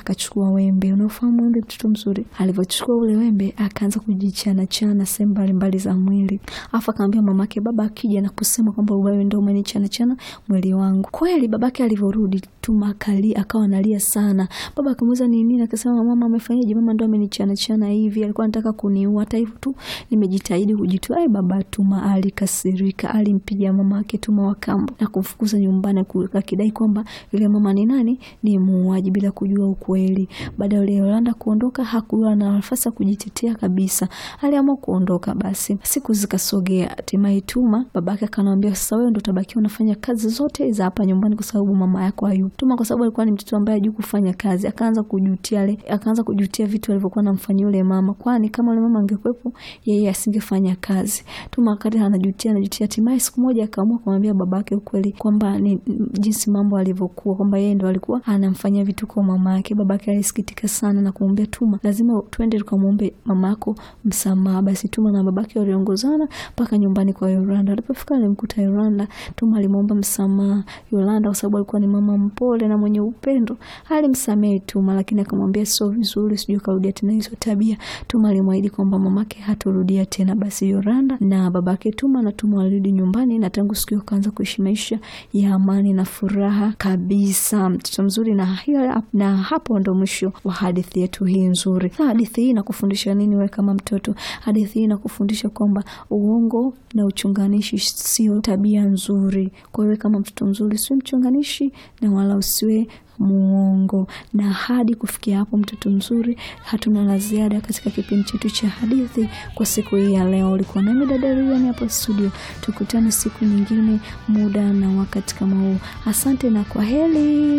akachukua wembe. Unaofahamu wembe, mtoto mzuri? Alivyochukua ule wembe akaanza kujichana chana sehemu mbalimbali za mwili, afu akamwambia mamake, baba akija na kusema kwamba wewe ndio umenichana chana mwili wangu. Kweli babake alivyorudi Tuma akalia, akawa analia sana. Baba akamuuliza ni nini, akasema mama amefanyaje? Mama ndo amenichana chana hivi, alikuwa anataka kuniua. Hata hivyo tu nimejitahidi kujitoa. Ai, baba Tuma alikasirika, alimpiga mama yake Tuma wa kambo na kumfukuza nyumbani, akidai kwamba yule mama ni nani, ni muuaji, bila kujua ukweli. Baada ya yule Yolanda kuondoka, hakuwa na nafasi ya kujitetea kabisa, aliamua kuondoka. Basi siku zikasogea, hatimaye Tuma babake akanambia, sasa wewe ndo utabakia unafanya kazi zote za hapa nyumbani kwa sababu mama yako hayupo. Tuma kwa sababu alikuwa ni mtoto ambaye hajui kufanya kazi, akaanza kujutia le, akaanza kujutia vitu alivyokuwa anamfanyia yule mama, kwani kama yule mama angekuwepo yeye asingefanya kazi. Tuma wakati anajutia anajutia, hatimaye siku moja akaamua kumwambia babake ukweli kwamba ni jinsi mambo alivyokuwa, kwamba yeye ndo alikuwa anamfanyia vitu kwa mama yake. Babake alisikitika sana na kumwambia Tuma, lazima twende tukamwombe mama yako msamaha. Basi Tuma na babake waliongozana mpaka nyumbani kwa Yolanda. Alipofika alimkuta Yolanda. Tuma alimwomba msamaha Yolanda kwa sababu alikuwa ni mama mpole na mwenye upendo. Alimsamehe Tuma, lakini akamwambia sio vizuri, sijui karudia tena hizo tabia. Tuma alimwahidi kwamba mamake hatorudia tena. Basi Yolanda na babake Tuma na Tuma walirudi nyumbani, na tangu siku hiyo kaanza kuishi maisha ya amani na furaha kabisa. Mtoto mzuri, na hiyo na hapo ndo mwisho wa hadithi yetu hii nzuri. Na hadithi hii inakufundisha nini wewe kama mtoto? Hadithi hii inakufundisha kwamba uongo na uchunganishi sio tabia nzuri. Kwa hiyo kama mtoto mzuri, usiwe mchunganishi na wala usiwe muongo. Na hadi kufikia hapo, mtoto mzuri, hatuna la ziada katika kipindi chetu cha hadithi kwa siku hii ya leo. Ulikuwa nami dada Riani hapa studio, tukutane siku nyingine, muda na wakati kama huu. Asante na kwa heri.